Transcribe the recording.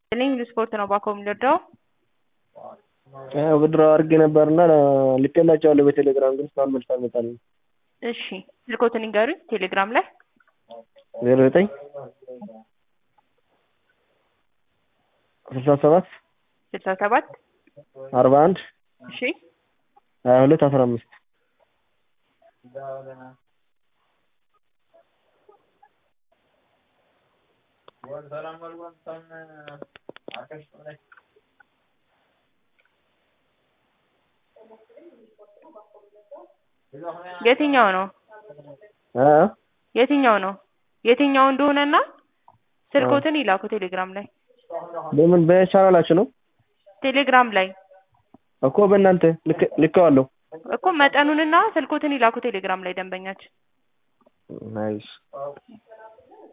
ልኝ ስፖርት ነው ባኮ የምንወደው ብድሮ አድርጌ ነበርና ልኬላቸዋለሁ በቴሌግራም ግን እስካሁን መልስ አልመጣልኝም። እሺ ስልኮትን ይንገሩኝ ቴሌግራም ላይ ዜሮ ዘጠኝ ስልሳ ሰባት ስልሳ ሰባት አርባ አንድ እሺ ሀያ ሁለት አስራ አምስት የትኛው ነው እ የትኛው ነው የትኛው እንደሆነና ስልኮትን ይላኩ ቴሌግራም ላይ በምን በቻናላችሁ ነው ቴሌግራም ላይ እኮ በእናንተ ልክ- ልኬዋለሁ። እኮ መጠኑንና ስልኮትን ይላኩ ቴሌግራም ላይ ደንበኛችን ናይስ